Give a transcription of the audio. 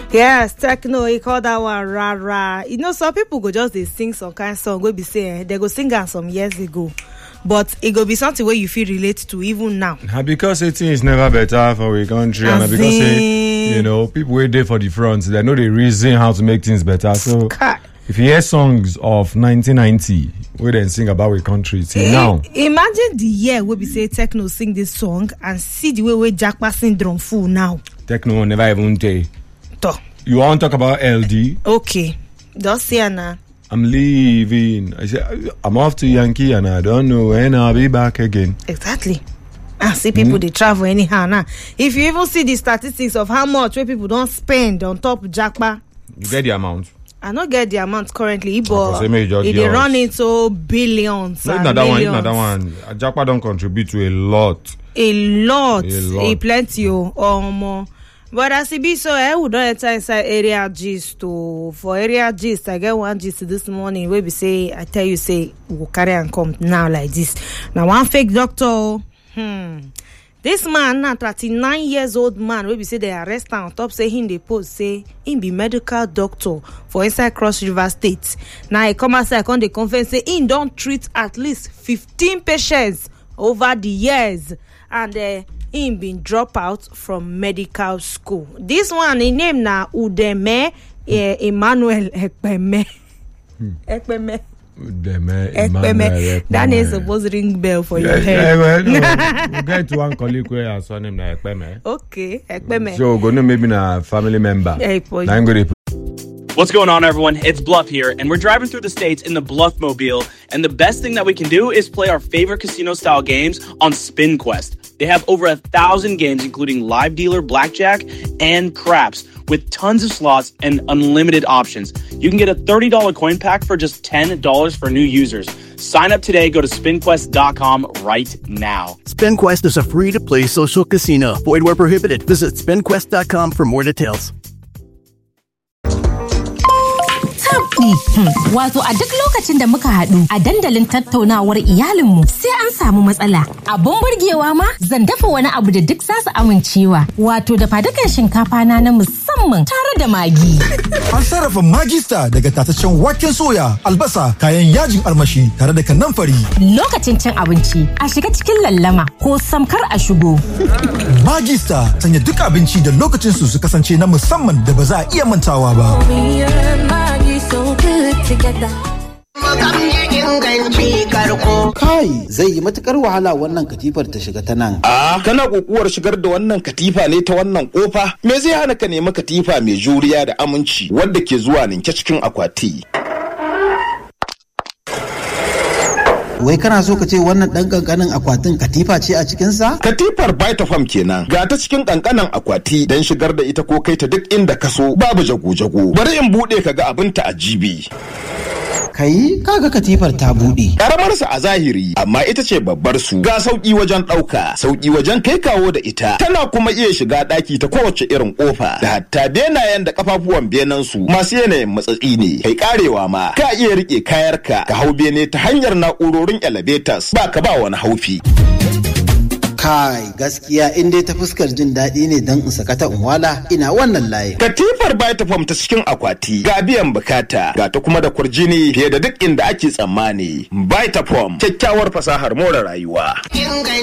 yes techno e call that one rara you know some people go just dey sing some kind song wey be say eh, they go sing am some years ago but e go be something wey you fit relate to even now na because say things never better for we country and na As because say in- you know people wey dey for the front dem no dey reason how to make things better so Kai. if you hear songs of 1990 wey dem sing about we country till now I- imagine the year wey be say techno sing this song and see the way wey japa syndrome full now techno never even dey toh you wan talk about ld okay just see am na i'm leaving i say i'm off to yankee and i don't know when i'll be back again exactly and see people dey travel anyhow now if you even see the statistics of how much wey people don spend on top japa you get the amount i no get the amount currently for but say make you just e give dey us. run into billions no if and na that one if millions na that one ajapa don contribute to a lot a lot A lot. e plenty o omo but as e be so eh we don enter inside area gist o for area gist i get one gist this morning wey be say i tell you say we go carry am come now like this na one fake doctor o hmm. this man na thirty-nine years old man wey be say dem arrest am on top say him dey post say him be medical doctor for inside cross river state na e come outside come dey confess say him don treat at least fifteen patients over the years and uh, him bin drop out from medical school this one him name na udeme uh, emmanuel ekpeme ekpeme Deme, ekpeme Emmanuel, that name Ekpeme. suppose ring bell for your Yeah, head yeah, well, no, we get one colleague wey her surname na ekpeme okay ekpeme so we go know maybe na family member Yeah, boy. na him go dey What's going on, everyone? It's Bluff here, and we're driving through the states in the Bluff Mobile. And the best thing that we can do is play our favorite casino style games on Spin Quest. They have over a thousand games, including live dealer, blackjack, and craps, with tons of slots and unlimited options. You can get a $30 coin pack for just $10 for new users. Sign up today, go to spinquest.com right now. SpinQuest is a free to play social casino. Void where prohibited. Visit spinquest.com for more details. tabdi. Wato a duk lokacin da muka haɗu a dandalin tattaunawar iyalinmu sai an samu matsala. Abun burgewa ma zan dafa wani abu da duk za su amincewa. Wato da fadukan shinkafa na na musamman tare da magi. An sarrafa magista daga tataccen waken soya, albasa, kayan yajin armashi tare da kanamfari. Lokacin cin abinci a shiga cikin lallama ko samkar a shigo. Magista sanya duk abinci da lokacin su su kasance na musamman da ba za a iya mantawa ba. Me and Maggie so good together. Kai zai yi matukar wahala wannan katifar ta shiga ta nan. A kana kokuwar shigar da wannan katifa ne ta wannan kofa? Me zai hana ka nemi katifa mai juriya da aminci wadda ke zuwa ninke cikin akwati? Wai kana so ka ce wannan ɗan ƙanƙanin akwatin katifa ce a cikinsa? Katifar Vitafoam kenan ga ta cikin kankanan akwati don shigar da ita ko kai ta duk inda ka so babu jago-jago. Bari in buɗe ka ga abin ta ajibi. Kai kaga katifar ta buɗe. Karamarsa a zahiri amma ita ce babbar su ga sauƙi wajen ɗauka, sauƙi wajen kai kawo da ita. Tana kuma iya shiga ɗaki ta kowace irin ƙofa da hatta benayen da kafafuwan benen su masu yanayin matsatsi ne. Kai karewa ma ka iya riƙe kayarka ka hau bene ta hanyar na'urorin elevators ba ka ba wani haufi. Kai gaskiya in dai ta fuskar jin daɗi ne don in sakata in wala ina wannan layin. Katifar Vitafoam ta cikin akwati ga biyan bukata ga ta kuma da kurjini fiye da duk inda ake tsammani. Vitafoam kyakkyawar fasahar more rayuwa.